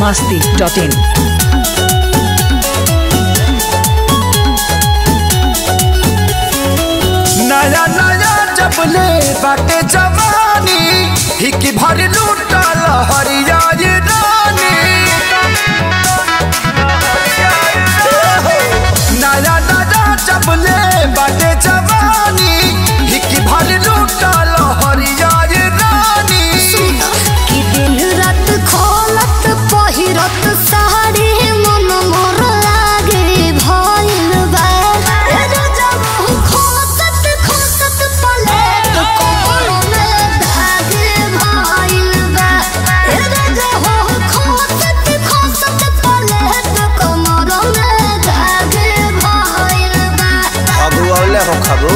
masti.in. नया नया जब ले बाटे जवानी हिकी भर लूटल हरिया ये रानी नया नया जब ले बाटे जवानी हिकी भर लूटल हरिया ये रानी कि दिन रात खोलत पहिरत साड़ी मन मोर लागे भइल बा ए जब खोसत खोसत पलेट कोमल में धागे भइल बा ए जब खोसत खोसत पलेट कोमल में धागे भइल बा खबू औले हो खबू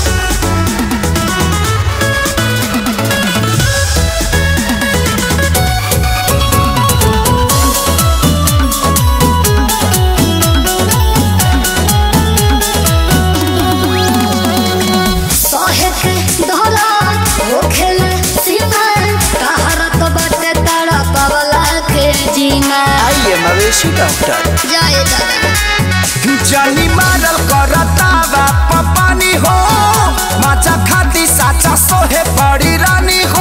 सहे के धरा होखेल सीमा तहरत बाटे तारा पवला के जीना आइए मवेशी डॉक्टर जाए दादा जानी मारल करता बाप पानी हो माचा खाती साचा सोहे बड़ी रानी हो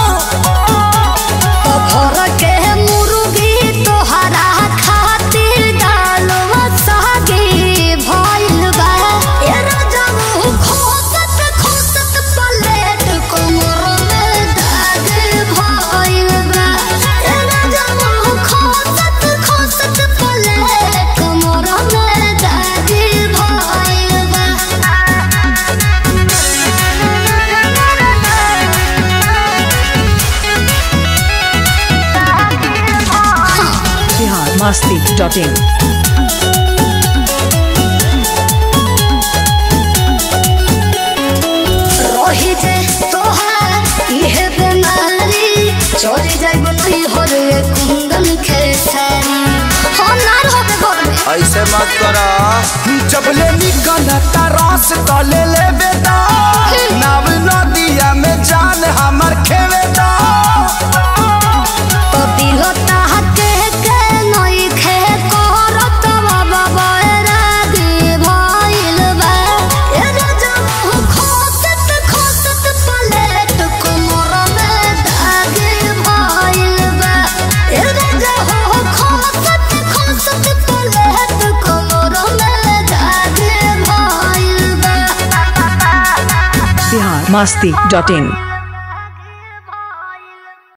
तो भर के मुर्गी तोहरा खातिर डालवा सागे भइल बा ए राजम खोसत खोसत पलेट कोमर में दाग भइल बा ए राजम खोसत खोसत पलेट कोमर में दाग भइल बा Bihar masti.in. रही जे तोहार इहे बेमारी चोरी जाइब नहीं हो रे कुंदन खेसारी हो नार होबे घर में ऐसे मत करा जब ले निकलता रस तो ले ले बेटा नाव नदिया में जान हमर खेवेदा तो दिल ताहके के नई खे करत बाबा बैरागी भइल बा ए जब खोसत खोसत पलेट कोमर में दाग भइल बा ए जब खोसत खोसत पलेट कोमर में दाग भइल बा Bihar masti.in.